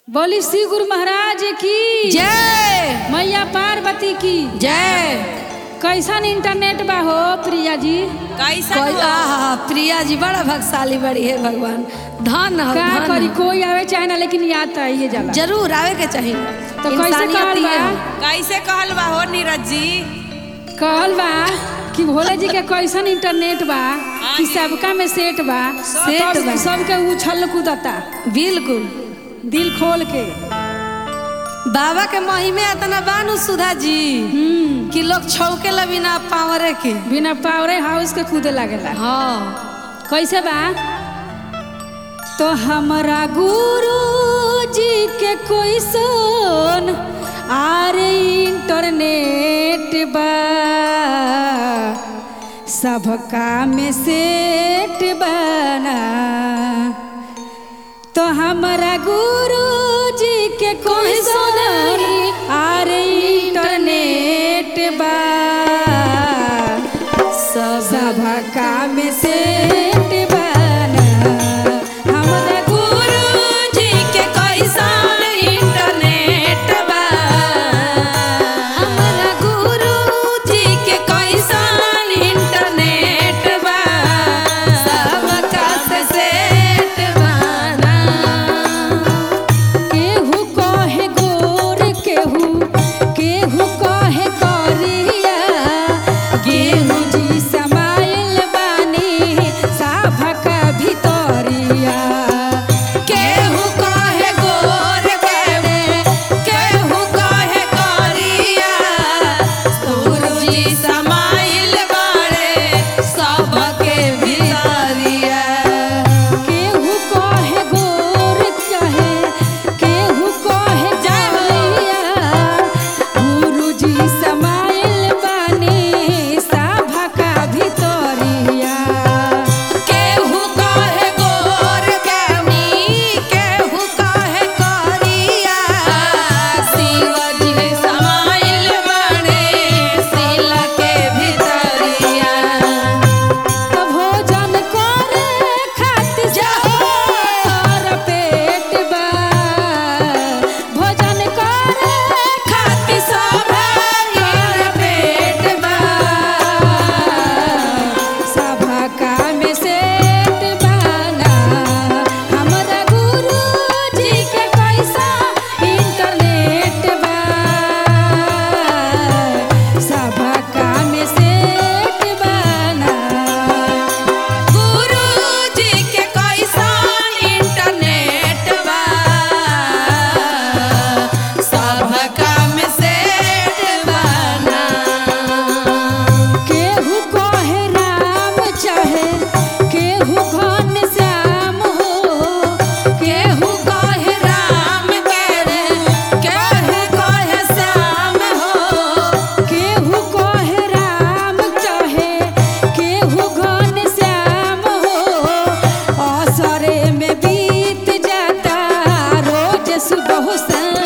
बोली श्री गुरु महाराज की जय मैया पार्वती की जय कैसन इंटरनेट बा हो प्रिया जी कैसन कोई हो? आहा प्रिया जी बड़ा भगशाली बड़ी है भगवान धन हो का धन करी हो। कोई आवे चाहे ना लेकिन याद तो आइए जाला जरूर आवे के चाहिए तो कैसे इंसानियत कहल ही बा है। कैसे कहल बा हो नीरज जी कहल बा कि भोले जी के कैसन इंटरनेट बा कि सबका में सेट बा सेट सब- बा। सबके उछल कूदता बिल्कुल दिल खोल के बाबा के महिमे इतना बानू सुधा जी हम्म कि लोग छौके ला बिना पावरे के बिना पावरे हाउस के कूदे लागेला हाँ कैसे बा तो हमरा गुरु जी के कोई सोन आर इंटरनेट बा सबका में सेट बना तो हमरा गुरु जी के कोई सोन आर इंटरनेट बा सबका में सेट बना हमरा गुरु जी के कैसन इंटरनेट बा हमरा गुरु जी के कैसन इंटरनेट बा सबका से सेट बना केहू कहे गोर केहू केहू कहे करिया गेहूँ जी समाइल बानी साभका भितरिया केहू कहे गोर केहू केहू कहे करिया सूरजी समाइल बाड़े सबके भितरिया केहू कहे गोर कहे केहू कहे करिया गुरुजी समाइल बानी साभका भितरिया केहू कहे गोर केहू केहू कहे करिया शिवजी समाइल बाड़े सिल के भितरिया तो भोजन करे खातिर जाओ पेट बा भोजन करे खाती सब यार पेट बा सभा का में सेट बना हमरा गुरु जी के पैसा इंटरनेट बा सभा का में सेट बना गुरु जी के कैसा इंटरनेट बा सब काम सेट बना केहू कहे राम चाहे केहू घन श्याम हो केहू कहे राम के रे केहू कहे श्याम हो केहू कहे राम चाहे केहू घन श्याम हो असरे में बीत जाता रोज सुबह शाम